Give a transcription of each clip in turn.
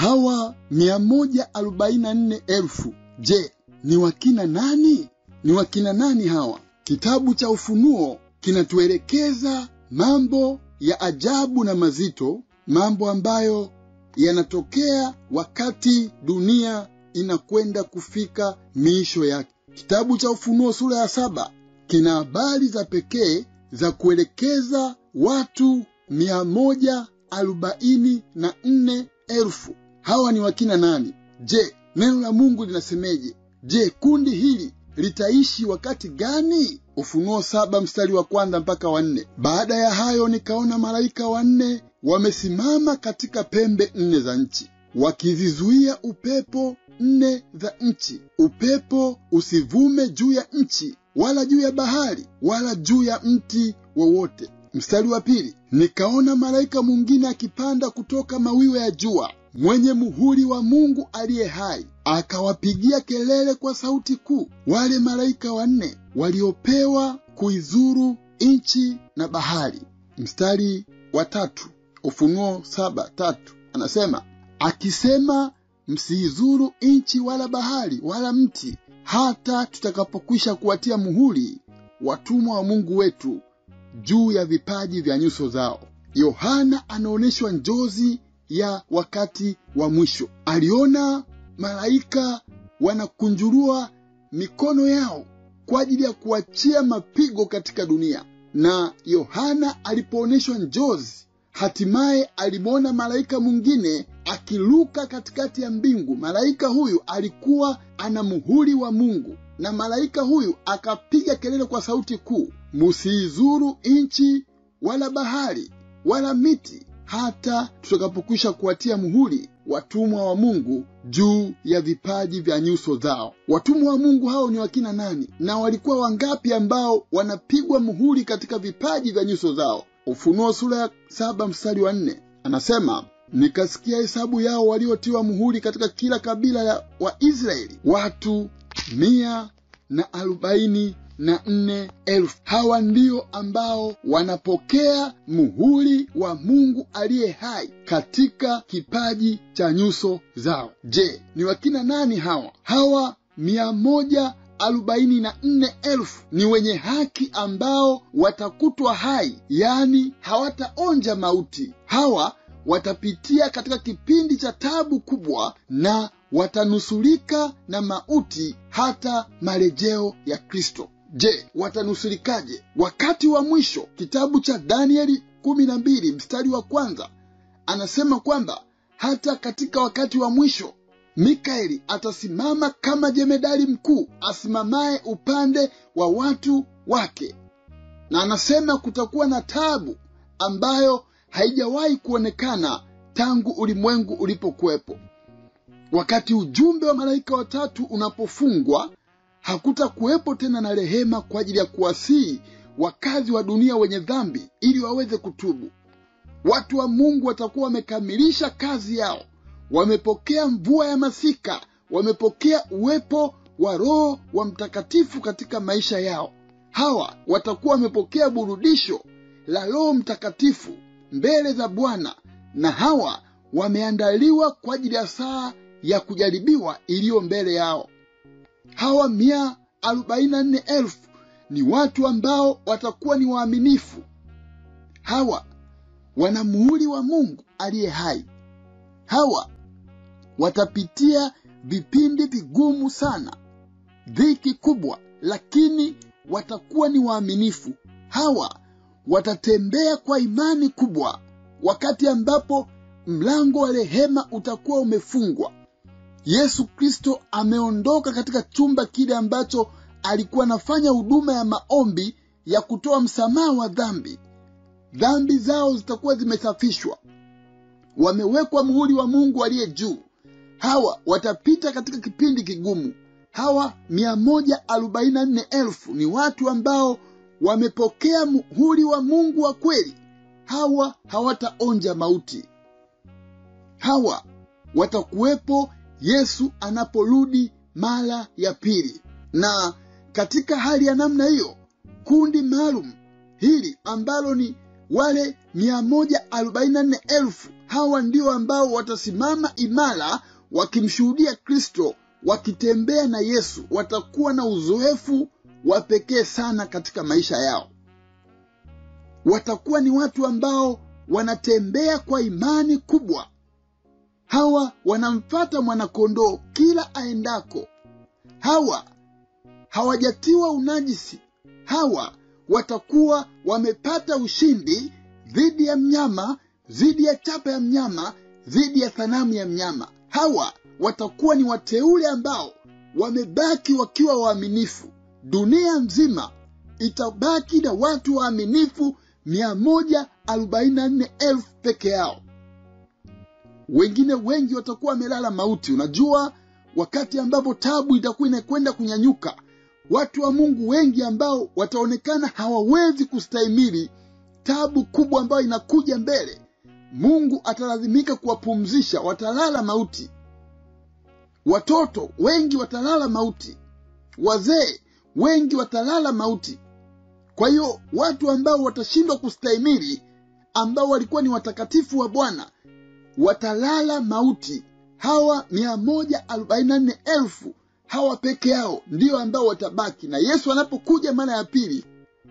hawa mia moja arobaini na nne elfu je ni wakina nani ni wakina nani hawa kitabu cha ufunuo kinatuelekeza mambo ya ajabu na mazito mambo ambayo yanatokea wakati dunia inakwenda kufika miisho yake kitabu cha ufunuo sura ya saba kina habari za pekee za kuelekeza watu mia moja arobaini na nne elfu hawa ni wakina nani je neno la mungu linasemeje je kundi hili litaishi wakati gani ufunuo saba mstari wa kwanza mpaka wa nne baada ya hayo nikaona malaika wanne wamesimama katika pembe nne za nchi wakizizuia upepo nne za nchi upepo usivume juu ya nchi wala juu ya bahari wala juu ya mti wowote mstari wa pili nikaona malaika mwingine akipanda kutoka mawiwe ya jua mwenye muhuri wa mungu aliye hai akawapigia kelele kwa sauti kuu wale malaika wanne waliopewa kuizuru nchi na bahari mstari wa tatu ufunuo saba tatu anasema akisema msiizuru nchi wala bahari wala mti hata tutakapokwisha kuwatia muhuri watumwa wa mungu wetu juu ya vipaji vya nyuso zao yohana anaonyeshwa njozi ya wakati wa mwisho aliona malaika wanakunjurua mikono yao kwa ajili ya kuachia mapigo katika dunia na yohana alipoonyeshwa njozi hatimaye alimwona malaika mwingine akiluka katikati ya mbingu malaika huyu alikuwa ana muhuri wa mungu na malaika huyu akapiga kelele kwa sauti kuu musiizuru nchi wala bahari wala miti hata tutakapokwisha kuwatia muhuri watumwa wa mungu juu ya vipaji vya nyuso zao watumwa wa mungu hao ni wakina nani na walikuwa wangapi ambao wanapigwa muhuri katika vipaji vya nyuso zao ufunuo sura ya saba mstari wa nne anasema nikasikia hesabu yao waliotiwa muhuri katika kila kabila ya waisraeli watu mia na arobaini na nne elfu hawa ndio ambao wanapokea muhuri wa mungu aliye hai katika kipaji cha nyuso zao je ni wakina nani hawa hawa mia moja arobaini na nne elfu ni wenye haki ambao watakutwa hai yaani hawataonja mauti hawa watapitia katika kipindi cha tabu kubwa na watanusurika na mauti hata marejeo ya kristo je watanusurikaje wakati wa mwisho kitabu cha danieli kumi na mbili mstari wa kwanza anasema kwamba hata katika wakati wa mwisho mikaeli atasimama kama jemedari mkuu asimamaye upande wa watu wake na anasema kutakuwa na tabu ambayo haijawahi kuonekana tangu ulimwengu ulipokuwepo wakati ujumbe wa malaika watatu unapofungwa hakutakuwepo tena na rehema kwa ajili ya kuwasihi wakazi wa dunia wenye dhambi ili waweze kutubu watu wa mungu watakuwa wamekamilisha kazi yao wamepokea mvua ya masika wamepokea uwepo wa roho wa mtakatifu katika maisha yao hawa watakuwa wamepokea burudisho la roho mtakatifu mbele za bwana na hawa wameandaliwa kwa ajili ya saa ya kujaribiwa iliyo mbele yao hawa mia arobaini na nne elfu ni watu ambao watakuwa ni waaminifu hawa wana muhuri wa mungu aliye hai hawa watapitia vipindi vigumu sana dhiki kubwa lakini watakuwa ni waaminifu hawa watatembea kwa imani kubwa wakati ambapo mlango wa rehema utakuwa umefungwa yesu kristo ameondoka katika chumba kile ambacho alikuwa anafanya huduma ya maombi ya kutoa msamaha wa dhambi dhambi zao zitakuwa zimesafishwa wamewekwa muhuri wa mungu aliye juu hawa watapita katika kipindi kigumu hawa mia moja arobaini na nne elfu ni watu ambao wamepokea muhuri wa mungu wa kweli hawa hawataonja mauti hawa watakuwepo yesu anaporudi mara ya pili na katika hali ya namna hiyo kundi maalum hili ambalo ni wale mia moja arobaini na nne elfu hawa ndio ambao watasimama imara wakimshuhudia kristo wakitembea na yesu watakuwa na uzoefu wa pekee sana katika maisha yao watakuwa ni watu ambao wanatembea kwa imani kubwa hawa wanamfata mwanakondoo kila aendako hawa hawajatiwa unajisi hawa watakuwa wamepata ushindi dhidi ya mnyama dhidi ya chapa ya mnyama dhidi ya sanamu ya mnyama hawa watakuwa ni wateule ambao wamebaki wakiwa waaminifu dunia nzima itabaki na watu waaminifu 144,000 peke yao wengine wengi watakuwa wamelala mauti unajua wakati ambapo tabu itakuwa inakwenda kunyanyuka watu wa mungu wengi ambao wataonekana hawawezi kustahimili tabu kubwa ambayo inakuja mbele mungu atalazimika kuwapumzisha watalala mauti watoto wengi watalala mauti wazee wengi watalala mauti kwa hiyo watu ambao watashindwa kustahimili ambao walikuwa ni watakatifu wa bwana watalala mauti hawa 144,000 hawa peke yao ndio ambao watabaki na yesu anapokuja mara ya pili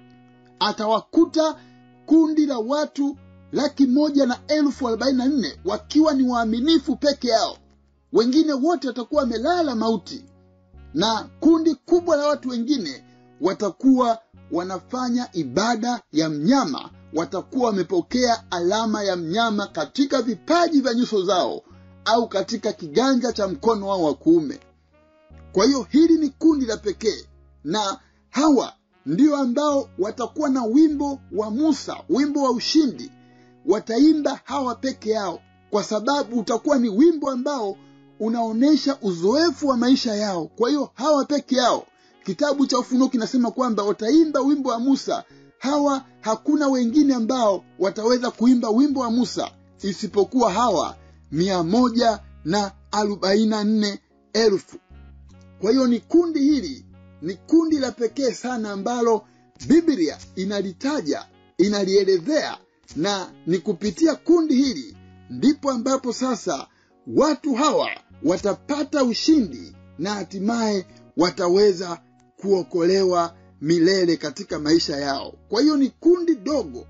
atawakuta kundi la watu laki moja na elfu arobaini na nne wakiwa ni waaminifu peke yao wengine wote watakuwa wamelala mauti na kundi kubwa la watu wengine watakuwa wanafanya ibada ya mnyama watakuwa wamepokea alama ya mnyama katika vipaji vya nyuso zao au katika kiganja cha mkono wao wa kuume kwa hiyo hili ni kundi la pekee na hawa ndio ambao watakuwa na wimbo wa musa wimbo wa ushindi wataimba hawa peke yao kwa sababu utakuwa ni wimbo ambao unaonyesha uzoefu wa maisha yao kwa hiyo hawa peke yao kitabu cha ufunuo kinasema kwamba wataimba wimbo wa musa hawa hakuna wengine ambao wataweza kuimba wimbo wa musa isipokuwa hawa mia moja na arobaini na nne elfu kwa hiyo ni kundi hili ni kundi la pekee sana ambalo biblia inalitaja inalielezea na ni kupitia kundi hili ndipo ambapo sasa watu hawa watapata ushindi na hatimaye wataweza kuokolewa milele katika maisha yao kwa hiyo ni kundi dogo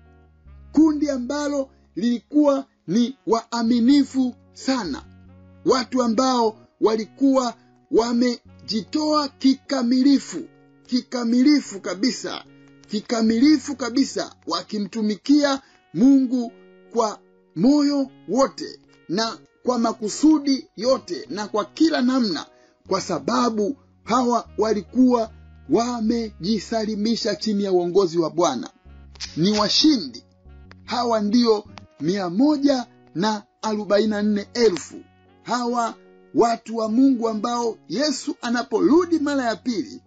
kundi ambalo lilikuwa ni waaminifu sana watu ambao walikuwa wamejitoa kikamilifu kikamilifu kabisa kikamilifu kabisa wakimtumikia mungu kwa moyo wote na kwa makusudi yote na kwa kila namna kwa sababu hawa walikuwa wamejisalimisha chini ya uongozi wa bwana ni washindi hawa ndio mia moja na arobaini na nne elfu hawa watu wa mungu ambao yesu anaporudi mara ya pili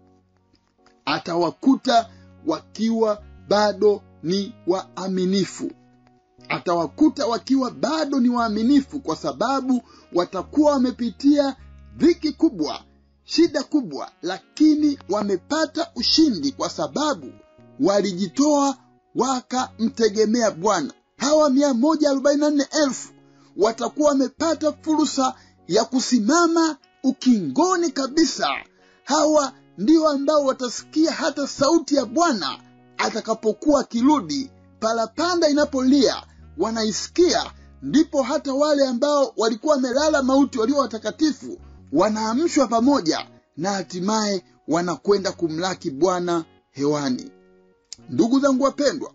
atawakuta wakiwa bado ni waaminifu atawakuta wakiwa bado ni waaminifu kwa sababu watakuwa wamepitia dhiki kubwa shida kubwa lakini wamepata ushindi kwa sababu walijitoa wakamtegemea bwana hawa mia moja arobaini na nne elfu watakuwa wamepata fursa ya kusimama ukingoni kabisa hawa ndio ambao watasikia hata sauti ya bwana atakapokuwa akirudi parapanda inapolia wanaisikia ndipo hata wale ambao walikuwa wamelala mauti walio watakatifu wanaamshwa pamoja na hatimaye wanakwenda kumlaki bwana hewani ndugu zangu wapendwa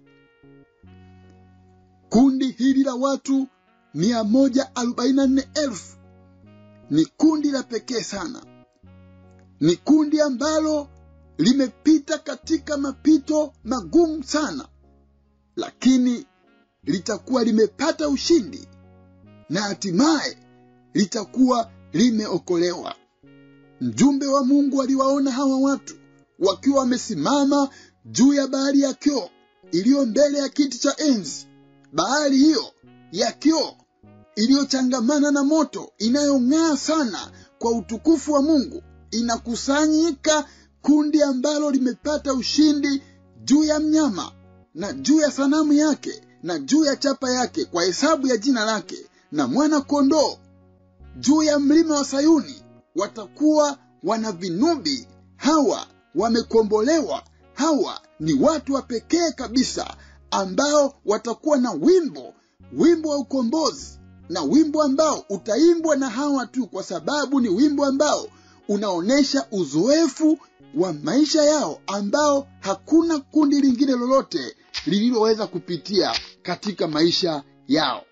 kundi hili la watu 144,000 ni kundi la pekee sana ni kundi ambalo limepita katika mapito magumu sana lakini litakuwa limepata ushindi na hatimaye litakuwa limeokolewa mjumbe wa mungu aliwaona hawa watu wakiwa wamesimama juu ya bahari ya kioo iliyo mbele ya kiti cha enzi bahari hiyo ya kioo iliyochangamana na moto inayong'aa sana kwa utukufu wa mungu inakusanyika kundi ambalo limepata ushindi juu ya mnyama na juu ya sanamu yake na juu ya chapa yake kwa hesabu ya jina lake na mwana kondoo juu ya mlima wa Sayuni watakuwa wana vinubi. Hawa wamekombolewa, hawa ni watu wa pekee kabisa ambao watakuwa na wimbo, wimbo wa ukombozi, na wimbo ambao utaimbwa na hawa tu, kwa sababu ni wimbo ambao unaonyesha uzoefu wa maisha yao ambao hakuna kundi lingine lolote lililoweza kupitia katika maisha yao.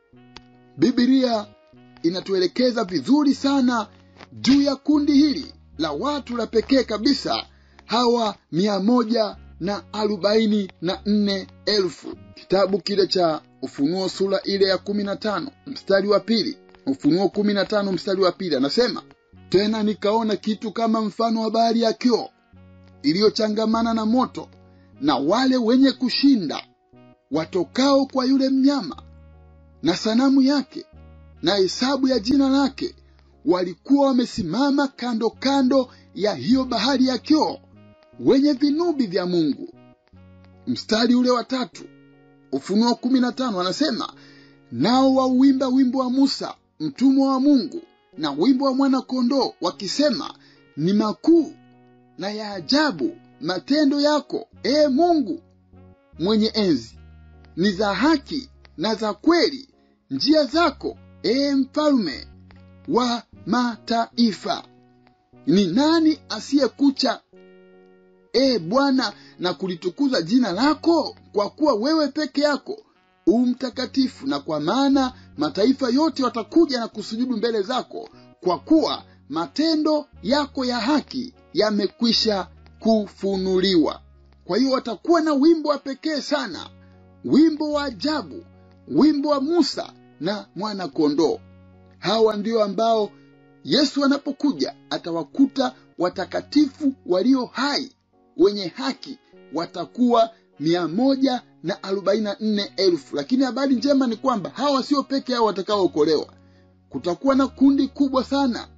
Biblia inatuelekeza vizuri sana juu ya kundi hili la watu la pekee kabisa, hawa mia moja na arobaini na nne elfu. Kitabu kile cha Ufunuo sura ile ya kumi na tano mstari wa pili Ufunuo kumi na tano mstari wa pili anasema tena nikaona kitu kama mfano wa bahari ya kioo iliyochangamana na moto, na wale wenye kushinda watokao kwa yule mnyama na sanamu yake na hesabu ya jina lake walikuwa wamesimama kando kando ya hiyo bahari ya kioo wenye vinubi vya Mungu. Mstari ule wa tatu Ufunuo kumi na tano anasema nao wauimba wimbo wa Musa mtumwa wa Mungu na wimbo wa mwana kondoo wakisema, ni makuu na ya ajabu matendo yako, ee Mungu mwenye enzi, ni za haki na za kweli njia zako, ee mfalme wa mataifa. Ni nani asiyekucha ee Bwana na kulitukuza jina lako? Kwa kuwa wewe peke yako u mtakatifu, na kwa maana mataifa yote watakuja na kusujudu mbele zako, kwa kuwa matendo yako ya haki yamekwisha kufunuliwa. Kwa hiyo watakuwa na wimbo wa pekee sana, wimbo wa ajabu, wimbo wa Musa na mwana kondoo. Hawa ndio ambao Yesu anapokuja atawakuta watakatifu walio hai wenye haki watakuwa mia moja na arobaini na nne elfu. Lakini habari njema ni kwamba hawa sio peke yao watakaookolewa, kutakuwa na kundi kubwa sana.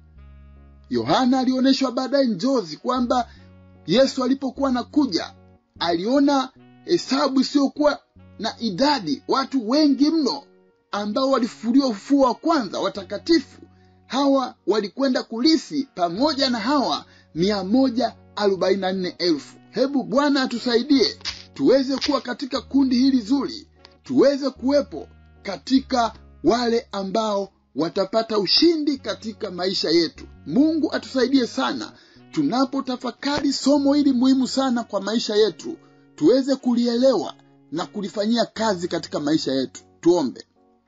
Yohana alionyeshwa baadaye njozi kwamba Yesu alipokuwa anakuja aliona hesabu isiyokuwa na idadi, watu wengi mno ambao walifufuliwa ufufuo wa kwanza, watakatifu hawa walikwenda kulisi pamoja na hawa mia moja arobaini na nne elfu. Hebu Bwana atusaidie tuweze kuwa katika kundi hili zuri, tuweze kuwepo katika wale ambao watapata ushindi katika maisha yetu. Mungu atusaidie sana tunapotafakari somo hili muhimu sana kwa maisha yetu, tuweze kulielewa na kulifanyia kazi katika maisha yetu. Tuombe.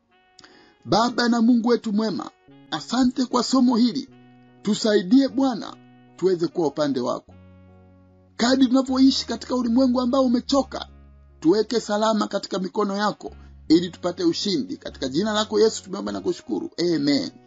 Baba na Mungu wetu mwema, asante kwa somo hili, tusaidie Bwana tuweze kuwa upande wako kadri tunavyoishi katika ulimwengu ambao umechoka. Tuweke salama katika mikono yako ili tupate ushindi. Katika jina lako Yesu tumeomba na kushukuru, amen.